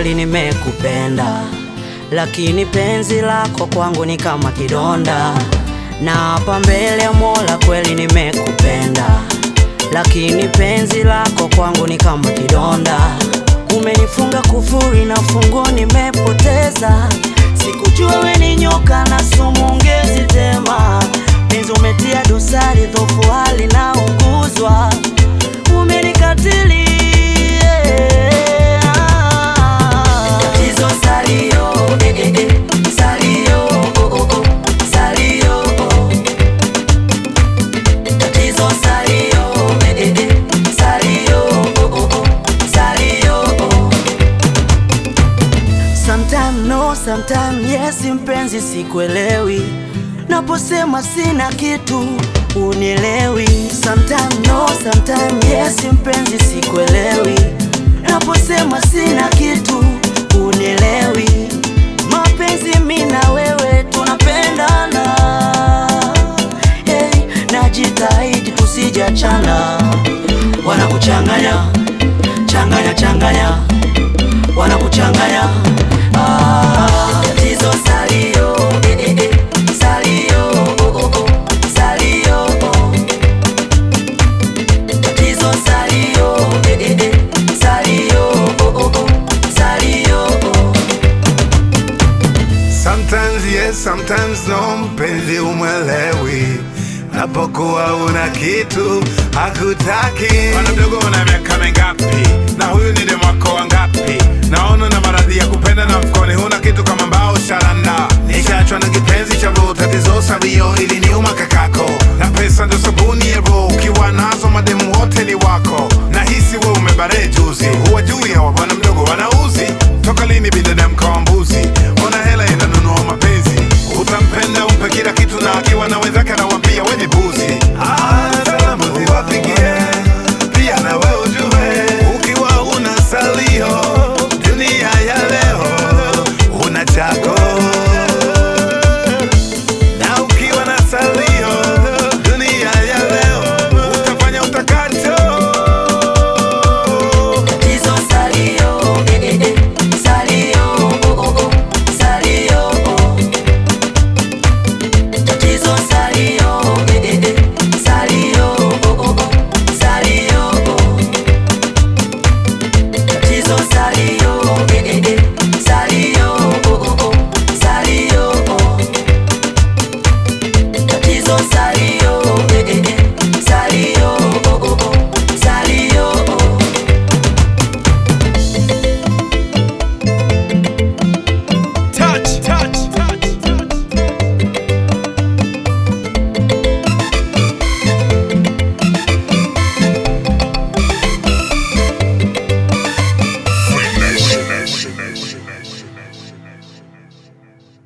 kweli nimekupenda, lakini penzi lako kwangu ni kama kidonda. Na hapa mbele ya Mola kweli nimekupenda, lakini penzi lako kwangu ni kama kidonda. Umenifunga kufuri na funguo nimepoteza, sikujua we ni nyoka na sumu ungezitema. Penzi umetia dosari, dhofu hali na unguzwa, umenikatili Tatizo salio, eh, eh, eh, salio, oh, oh, oh, salio, oh. Tatizo salio, eh, eh, eh, salio, oh, oh, oh, salio, oh. Sometime no, sometime yes, mpenzi sikuelewi, naposema sina kitu unielewi. Sometime no, sometime yes, mpenzi sikuelewi, naposema sina kitu unielewi. Mapenzi mi na wewe tunapendana, hey, najitahidi tusijachana, wanakuchanganya changanya changanya wanakuchanganya ah, tatizo salio eh, eh, eh, salio oh, oh, oh, salio oh. tatizo salio eh, eh, eh, salio oh, oh, oh, salio oh. Sometimes yes, sometimes no, mpenzi umwelewi napokuwa una kitu hakutaki. Bwana mdogo, una miaka mingapi? Na huyu ni demu wako wangapi? Naona na maradhi ya kupenda na mfukoni huna kitu kama mbao sharanda. Nishaachwa na kipenzi cha roho, tatizo sabio ili niuma kakako, na pesa ndo sabuni ya roho. Ukiwa nazo mademu wote ni wako, nahisi we umebare juzi